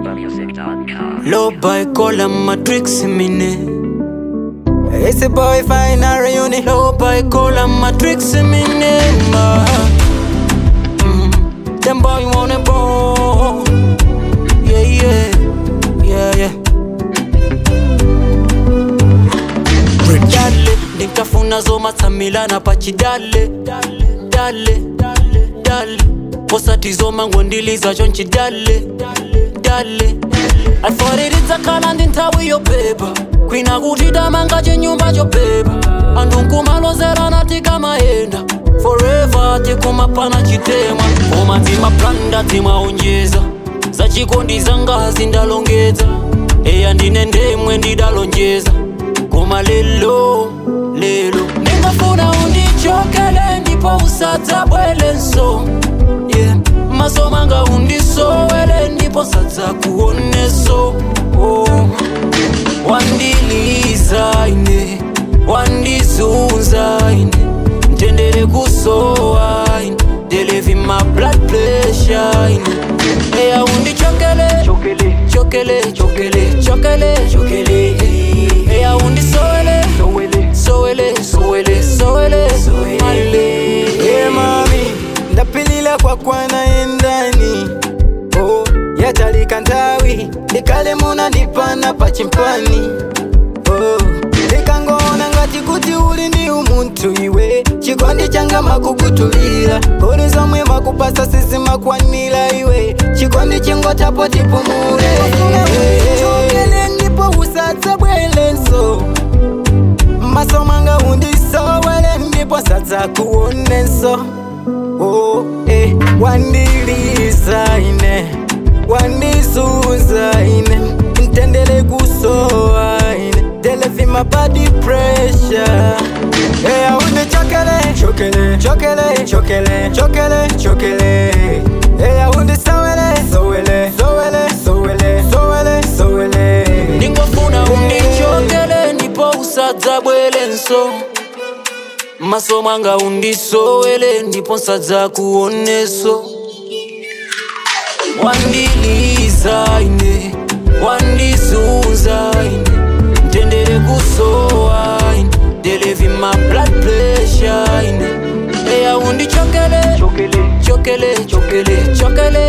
NigerWesternMusic.com. Low by color matrix mine It's a boy fine a reunion. Low by color matrix mine ma mm. Them boy wanna ball Yeah yeah Yeah yeah Dale Nikafuna zoma tsamilana pachidale Dale Dale Posati zoma ngondiliza chonchi dale Dale Alforirita kala ndintawi yo beba Kwina kuti damanga chenyumba cho beba Andunkumalozera nati kamaenda Forever tikumapana chitema Koma timaplanda timaonjeza Zachikondi zangazi ndalongedza Eya ndine ndemwe ndidalonjeza Koma lelo lelo Ningafuna undichokele ndipo usadza bwelenso yeah. Maso manga undisowele ndipo sadza kuoneso oh. Wandiliza ine wandizunza ine mtendere kusowa ine delevi ma blood pressure ine eya undichokele chokele chokele chokele chokele chokele eya undisowele sowele sowele sowele sowele ale Yeah, mami, ndapilila kwa kwana endani oh, yatalika ntawi likale muna ndipana pachimpani oh, likangona ngati kuti uli ndi umunthu iwe chikondi changa makukutulira kuli zomwe makupasa sisi makwanira iwe chikondi chingotapo tipumule chokele ndipo usadza bwelenso maso manga undisowele ndipo sadza kuonenso oh, eh. wandiliza ine wandizunza ine mtendere kusowa ine televima body pressure eya undichokele chokele chokele chokele chokele chokele eya undisowele sowele sowele sowele sowele sowele ndingofuna undichokele ndipo usadza bwelenso maso mwanga undisowele ndipo sadza kuoneso wandiliza ine wandizunza ine mtendere kusowa ine delevi ma blood pressure ine eya undichokele chokele chokele chokele chokele